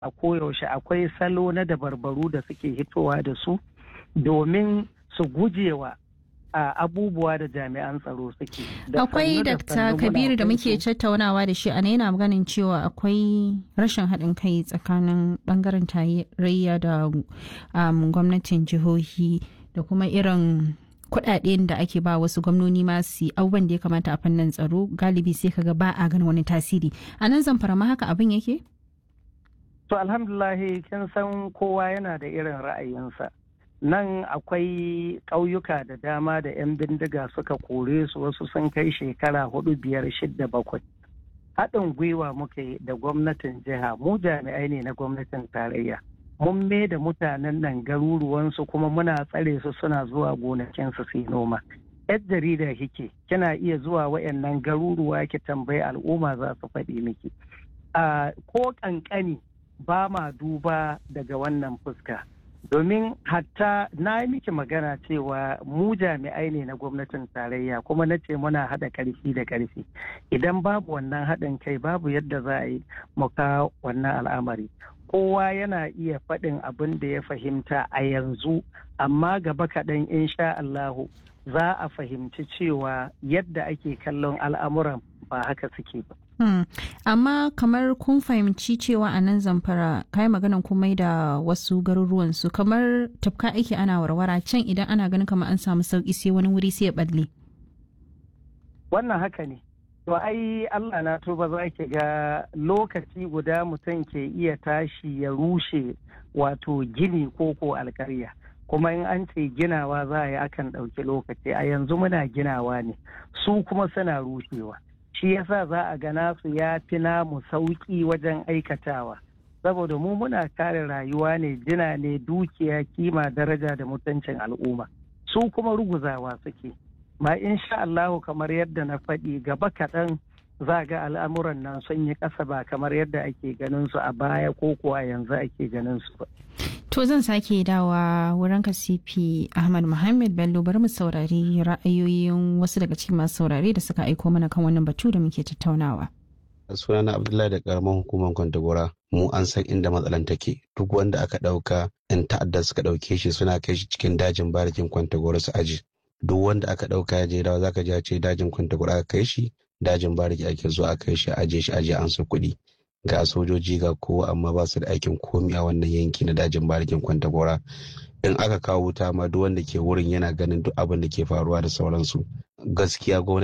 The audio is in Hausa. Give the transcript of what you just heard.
a koyaushe akwai salo na dabarbaru da suke hitowa da su domin su gujewa a abubuwa da jami'an tsaro suke. Akwai Dr. Kabiru da muke tattaunawa da shi a yana maganin cewa akwai rashin haɗin kai tsakanin ɓangaren tarayya da gwamnatin jihohi da kuma irin kuɗaɗen da ake ba wasu gwamnoni masu abubuwan da ya kamata a fannin tsaro galibi sai kaga ba a ganin wani tasiri. A nan zamfara ma haka abin yake? To alhamdulahi kin san kowa yana da irin ra'ayinsa. nan akwai ƙauyuka da dama da 'yan bindiga suka kore su wasu sun kai shekara hudu biyar shidda bakwai haɗin gwiwa muke da gwamnatin jiha mu jami'ai ne na gwamnatin tarayya mun me da mutanen nan garuruwansu kuma muna tsare su suna zuwa gonakinsu su yi noma yar jarida kike kina iya zuwa wayannan garuruwa ki tambayi al'umma za su faɗi miki ko ƙanƙani ba ma duba daga wannan fuska domin hatta na yi miki magana cewa mu jami'ai ne na gwamnatin tarayya kuma na ce muna haɗa ƙarfi da ƙarfi idan babu wannan haɗin kai babu yadda za a yi muka wannan al'amari kowa yana iya faɗin abin da ya fahimta a yanzu amma gaba kaɗan insha Allahu za a fahimci cewa yadda ake kallon al'amuran ba haka suke ba. Hmm. Amma kamar kun fahimci cewa a nan zamfara kai maganan komai da wasu garuruwan su kamar tafka ake ana warwara can idan ana ganin kamar an samu sauki sai wani wuri sai ya balle. Wannan haka ne. To ai Allah na tuba za ki ga lokaci guda mutum ke iya tashi ya rushe wato gini ko ko alkarya. kuma in an ce ginawa za a yi akan ɗauki lokaci a yanzu muna ginawa ne su kuma suna rushewa. shi yasa za a gana su ya fi namu sauƙi wajen aikatawa saboda mu muna kare rayuwa ne jina ne dukiya kima daraja da mutuncin al'umma su kuma ruguzawa suke ma insha Allahu kamar yadda na faɗi gaba kaɗan za ga al'amuran nan sun yi ƙasa ba kamar yadda ake ganin su a baya ko kuwa yanzu ake ganin su ba. To zan sake dawa wurin kasifi Ahmad Muhammad Bello bari mu saurari ra'ayoyin wasu daga cikin masu saurare da suka aiko mana kan wannan batu da muke tattaunawa. sunana Abdullahi da karamar hukumar Kwantagora mu an san inda matsalan take duk wanda aka ɗauka yan ta'adda suka ɗauke shi suna kai shi cikin dajin barikin Kwantagora su aji duk wanda aka ɗauka ya je dawa zaka ji ce dajin Kwantagora aka kai shi dajin bariki ake zuwa a kai shi aje shi aje an su kuɗi ga sojoji ga kowa amma ba su da aikin komi a wannan yanki na dajin barikin kwantagora in aka kawo wuta ma duk wanda ke wurin yana ganin duk abin da ke faruwa da sauransu gaskiya gwamnati